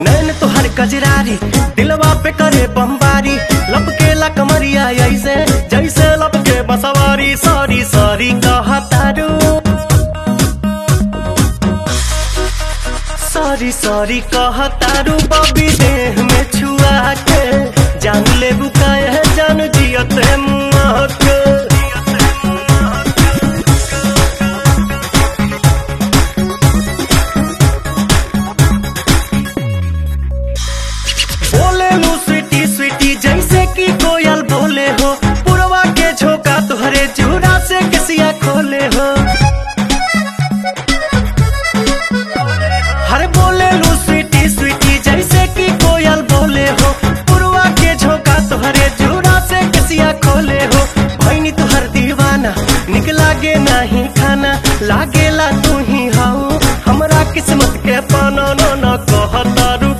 नैन तोहर कजरारी दिलवा पे करे बमबारी लपके ला कमरिया ऐसे जैसे लपके बसवारी सॉरी सॉरी कहतारू सॉरी सॉरी कहतारू बबी देह में छुआ के जान ले बुकाए जान जियते मुँह